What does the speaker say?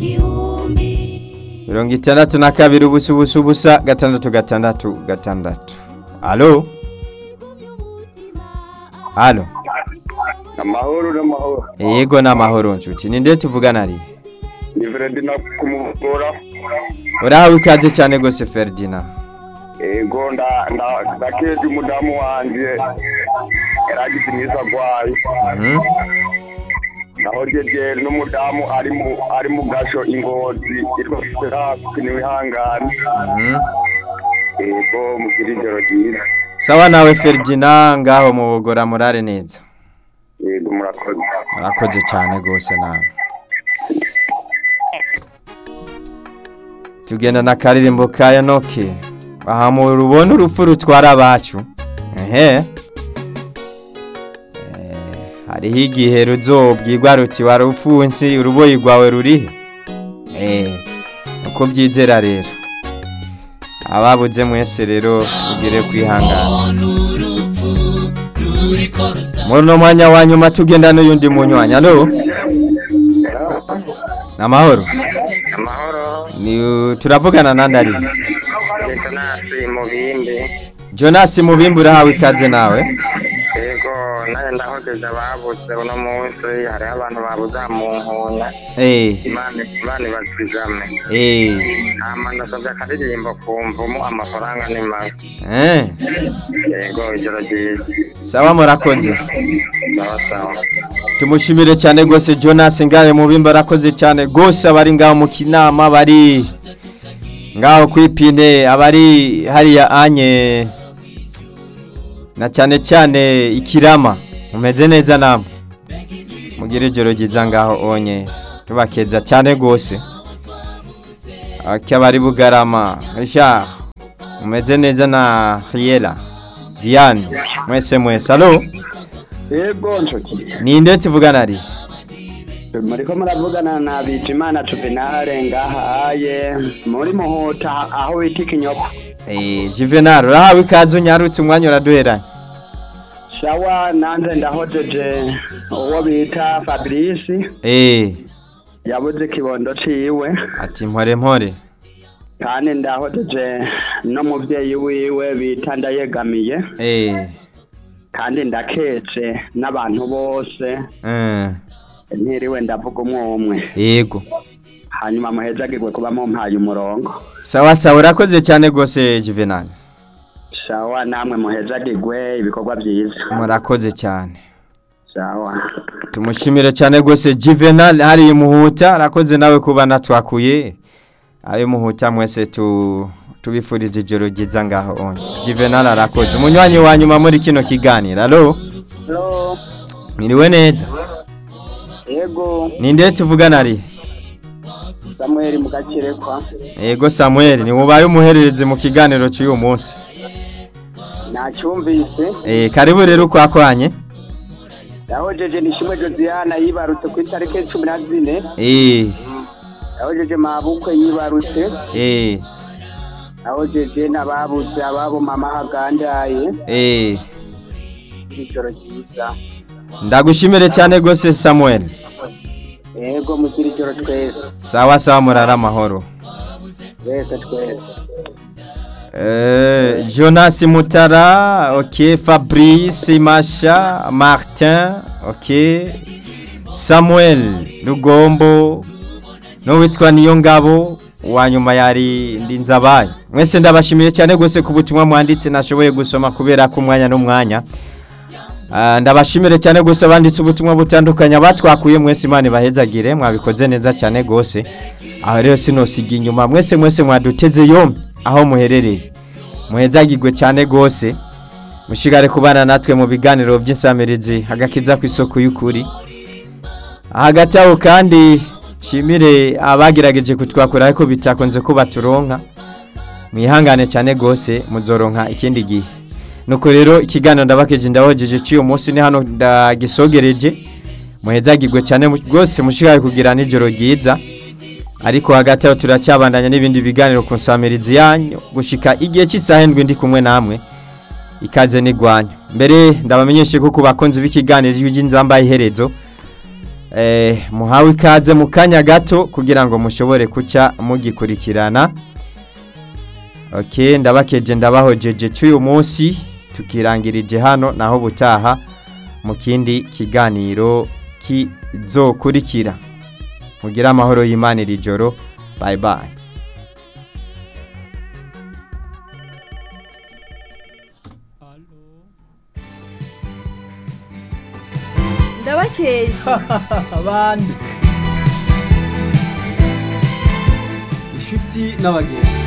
mirongo itandatu na kabiri ubusa ubusa ubusa gatandatu gatandatu gatandatu alo alo amahoro n'amahoro yego ni amahoro nshuti ni nde tuvugana ari ni Ferdinand kumugora urahawe ikaze cyane rwose Ferdinand ego nda nda ndakeje umudamu wanje yaragize imyiza agwaye Mhm. naho jeje n'umudamu ari mu ari mu gasho ingozi irwara hafi niwihangane Mhm. ego mugira ijoro ryiza sawa nawe Ferdinand ngaho mu bugora murare neza ego murakoze murakoze cyane rwose nawe tugenda na karirimbo ka Enoke aha mu rubona urupfu rutwara abacu ehe Eh, hariho igihe ruzobwirwa ruti warupfunsi uruboyi rwawe rurihe eh uko byizera rero ababuze mwese rero mugire kwihangana muri uno mwanya wa nyuma tugenda n'uyundi munywanya alo ni amahoro amahoro ni turavugana nandi ari detonasi mu bindi jonas mubimbi urahawe ikaze nawe ego nawe ndahogeje ababuze uno munsi hariho abantu babuze mu nkunda eh imana imana ibazigame eh hama ndasabye akaririmbo ku mvumu amafaranga ni mabi eh yego ijoro ryiza sawa murakoze sawa sawa tumushimire cyane rwose jonas ngahe mubimbi arakoze cyane rwose abari ngaho mu kinama bari ngaho kwipine abari hariya anye na cyane cyane ikirama mumeze neza namwe mugire ijoro ryiza ngaho onye tubakeza cyane rwose akabari bugarama richard mumeze neza na riela diane mwese mwese alo yego nshuti ninde tuvugana ari muriko muravugana na Bizimana Juvenal ngahaye muri muhuta aho bita ikinyoko Eh, Juvenal urahawe ikaze unyarutse umwanya uraduheranye shawa nanze ndahojeje uwo bita Fabrice Eh, yabuze ikibondo ciwe ati mpore mpore kandi ndahojeje n'umuvyeyi wiwe bita ndayegamiye Eh, kandi ndakece n'abantu bose eh, ntiriwe ndavuga umwe umwe yego hanyuma muhezagirwe kuba mumpaye umurongo sawa sawa urakoze cyane rwose Juvenal shawa namwe muhezagirwe ibikorwa byiza murakoze cyane shawa tumushimire cyane rwose Juvenal hari imuhuta arakoze nawe kuba natwakuye ayo muhuta mwese tu tubifuriza ijoro ryiza ngaho onye Juvenal arakoze umunywanyi wa nyuma muri kino kiganiro alo Hello. mwiriwe neza Yego, ninde tuvugana ari Samuel Mugakirekwa. Ego Samuel ni ubaye umuhererezi mu kiganiro cy'uyu munsi. Nacyumvise. Eh karibu rero kwakwanye. Yahojeje nishimwe Josiana yibarutse ku itariki cumi na zine. Eh Yahojeje mabukwe yibarutse. eh Yahojeje n'ababuze ababo mama hagandaye. eh Ijoro ryiza. ndagushimire cyane gose Samuel. Yego mugira ijoro twese. Sawa sawa murara amahoro. Twese twese. Eh Jonas Mutara, OK Fabrice Masha, Martin, OK Samuel Rugombo n'uwitwa Niyongabo wa nyuma yari Ndinzabaye. Mwese ndabashimiye cyane gose ku butumwa mwanditse nashoboye gusoma kubera ko umwanya n'umwanya. Ah, ndabashimire cyane gose abanditse ubutumwa butandukanye abatwakuye mwese Imana ibahezagire mwabikoze neza cyane gose. Aho rero sinosiga inyuma mwese mwese mwaduteze yombi aho muherereye. Muhezagirwe cyane gose. Mushigare kubana natwe mu biganiro by'insamirizi hagakiza ku isoko y'ukuri. Hagati aho kandi shimire abagerageje kutwakura ariko bitakonze ko baturonka. Mwihangane cyane gose muzoronka ikindi gihe. Nuko rero ikiganiro ndabakeje ndahojeje cy'uyu munsi ni hano ndagisogereje. Muhezagirwe cyane mu- rwose mushigare kugira nijoro ryiza. Ariko hagati aho turacyabandanya n'ibindi biganiro ku nsamirizi yanyu gushika igihe cy'isaha ndwi ndi kumwe namwe. Ikaze nigwanya. Mbere ndabamenyeshe ko ku bakunzi b'ikiganiro y'inzamba iherezo eh, muhawe ikaze mu kanya gato kugira ngo mushobore kuca mugikurikirana ok ndabakeje ndabahojeje cy'uyu munsi tukirangirije hano naho butaha mu kindi kiganiro kizokurikira mugire amahoro y'imana iri joro bye bye ndabakeje abandi inshuti n'abagenzi